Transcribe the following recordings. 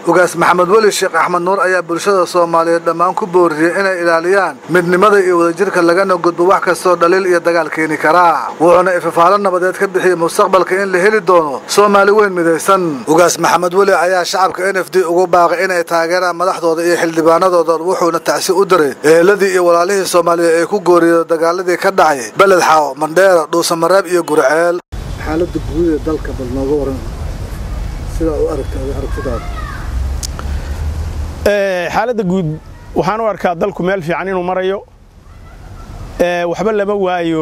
ugaas maxamed weli sheekh axmed nuur ayaa bulshada soomaaliyeed dhammaan ku booriyey inay ilaaliyaan midnimada iyo wadajirka lagana gudbo wax kastoo dhaliil iyo dagaal keeni karaa wuxuuna ifafaalo nabadeed ka bixiyey mustaqbalka in la heli doono soomaali weyn midaysan ugaas maxamed weli ayaa shacabka n f d ugu baaqay inay taageeraan madaxdooda iyo xildhibaanadooda wuxuuna tacsi u diray eheladii iyo walaalihii soomaaliyeed ee ku gooriyey dagaaladii ka dhacay beled xaaw mandheera dhuusamareeb iyo gurceel xaalada guud ee dalka bal nooga waran sidaa u aragta aragtidaada xaaladda guud waxaan u arkaa dalku meel fiican inuu marayo waxba lama waayo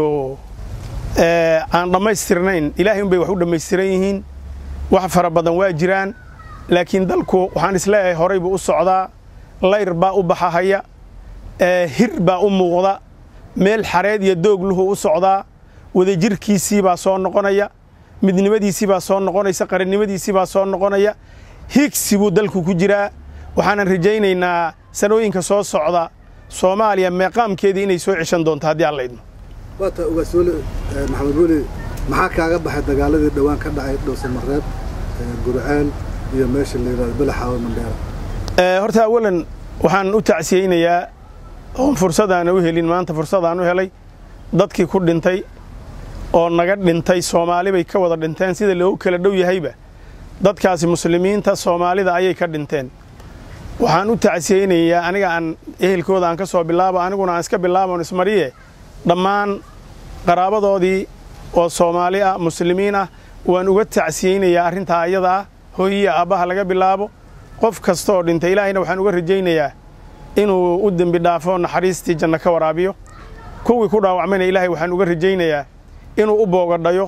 aan dhammaystirnayn ilaahay unbay wax u dhammaystiran yihiin wax fara badan waa jiraan laakiin dalku waxaan isleeyahay horay buu u socdaa layr baa u baxahaya hir baa u muuqda meel xareed iyo doogluhu u socdaa wadajirkiisii baa soo noqonaya midnimadiisii baa soo noqonaysa qarannimadiisii baa soo noqonaya higsi buu dalku ku jiraa waxaanan rajaynaynaa sanooyinka soo socda soomaaliya meeqaamkeedii inay soo ceshan doonto haddii aan laydmo waata ugaas weli maxamed weli maxaa kaaga baxay dagaaladii dhowaan ka dhacay dhowsamareeb gurceel iyo meesha la yidhahdo belaxaawe mandheera horta awalan waxaan u tacsiyeynayaa oon fursadaan u helin maanta fursadaan u helay dadkii ku dhintay oo naga dhintay soomaali bay ka wada dhinteen sida loogu kala dhow yahayba dadkaasi muslimiinta soomaalida ayay ka dhinteen waxaan u tacsiyeynayaa aniga aan ehelkooda aan ka soo bilaabo aniguna aan iska bilaaboon ismariye dhammaan qaraabadoodii oo soomaali ah muslimiin ah waan uga tacsiyeynayaa arrintaa ayada ah hooyiya aabbaha laga bilaabo qof kasta oo dhintay ilaahayna waxaan uga rajaynayaa inuu u dembi dhaafo naxariistii janno ka waraabiyo kuwii ku dhaawacmayna ilaahay waxaan uga rajaynayaa inuu u boogadhayo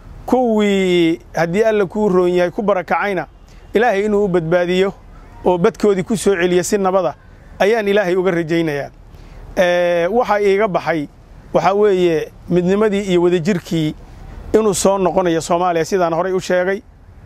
kuwii haddii alla kuu roon yahay ku barakacayna ilaahay inuu u badbaadiyo oo badkoodii ku soo celiya si nabada ayaan ilaahay uga rajaynayaa waxaa iiga baxay waxaa weeye midnimadii iyo wadajirkii inuu soo noqonayo soomaaliya sidaan horay u sheegay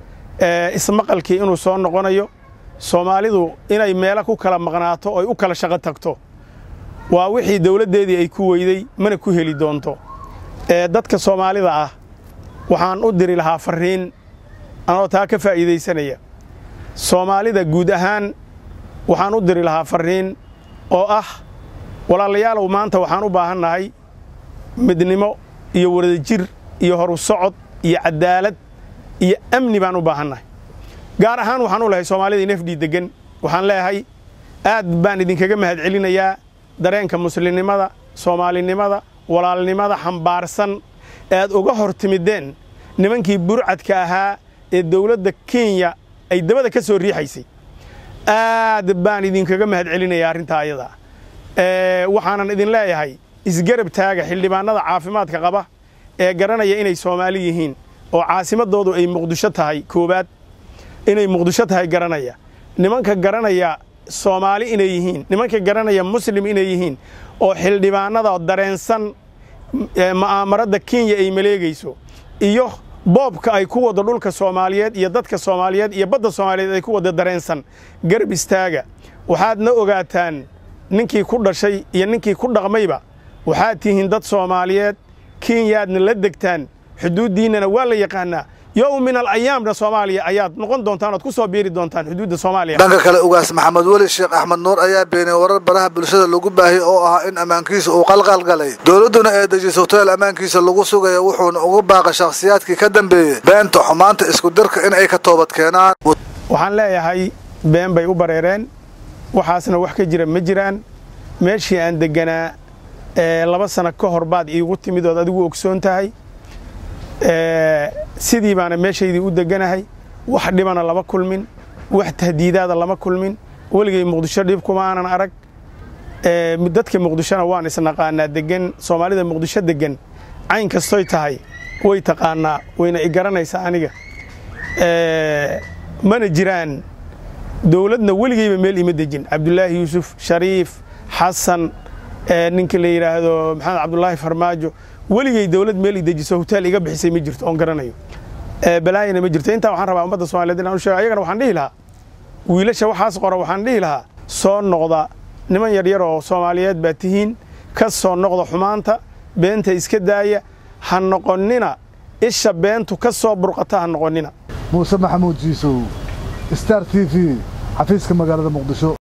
ismaqalkii inuu soo noqonayo soomaalidu inay meelo ku kala maqnaato oy u kala shaqo tagto waa wixii dawladdeedii ay ku weyday mana ku heli doonto dadka soomaalida ah waxaan u diri lahaa farriin anoo taa ka faa'iidaysanaya soomaalida guud ahaan waxaan u diri lahaa farriin oo ah walaalayaalow maanta waxaan u baahannahay midnimo iyo wadajir iyo horu socod iyo caddaalad iyo amni baan u baahannahay gaar ahaan waxaan u lahay soomaalida inafdhii deggan waxaan leeyahay aad baan idinkaga mahadcelinayaa dareenka muslimnimada soomaalinimada walaalnimada xambaarsan ee aad uga hor timideen nimankii burcadka ahaa ee dawladda kenya ay dabada ka soo riixaysay aad baan idinkaga mahadcelinayaa arrintaa ayada waxaanan idin leeyahay isgarab taaga xildhibaannada caafimaadka qaba ee garanaya inay soomaali yihiin oo caasimadoodu ay muqdisho tahay koowaad inay muqdisho tahay garanaya nimanka garanaya soomaali inay yihiin nimanka garanaya muslim inay yihiin oo xildhibaannada dareensan ma'aamarada kenya ay maleegayso iyo boobka ay ku wado dhulka soomaaliyeed iyo dadka soomaaliyeed iyo badda soomaaliyeed ay ku wada dareensan garab istaaga waxaadna ogaataan ninkii ku dhashay iyo ninkii ku dhaqmayba waxaad tihiin dad soomaaliyeed kenyaadna la degtaan xuduuddiinnana waa la yaqaanaa yowm min alayaamna soomaaliya ayaad noqon doontaan ood ku soo biiri doontaan xuduudda soomaaliya dhanka kale ugaas maxamed weli sheekh axmed nuur ayaa beeniyey warar baraha bulshada lagu baahiyey oo ahaa in ammaankiisa uu qalqalgalay dowladduna ee dejisay hoteel ammaankiisa lagu sugaya wuxuuna ugu baaqay shakhsiyaadkii ka dambeeyey beenta xumaanta isku dirka in ay ka toobad keenaan waxaan leeyahay been bay u bareereen waxaasna wax ka jira ma jiraan meeshii aan degganaa laba sano ka hor baad iigu timid ood adigu ogsoon tahay sidii baana meeshaydii u degganahay wax dhibana lama kulmin wax tahdiidaada lama kulmin weligay muqdisho dhib kuma aanan arag dadka muqdishona waan isnaqaanaa deggan soomaalida muqdisho deggan cayn kastoy tahay way taqaanaa wayna i garanaysaa aniga mana jiraan dowladna weligayba meel ima dejin cabdulaahi yuusuf shariif xasan ninka la yidhaahdo maxamed cabdulaahi farmaajo weligay dowlad meel i dejiso hoteel iga bixisay ma jirto oon garanayo balaayana ma jirto intaa waxaan rabaa ummadda soomaliyeed inaan u sheego ayagana waxaan dhihi lahaa wiilasha waxaas qora waxaan dhihi lahaa soo noqda niman yaryar oo soomaaliyeed baa tihiin ka soo noqda xumaanta beenta iska daaya ha noqonnina isha beentu ka soo burqata ha noqonnina muuse maxamuud jiisow star t v xafiiska magaalada muqdisho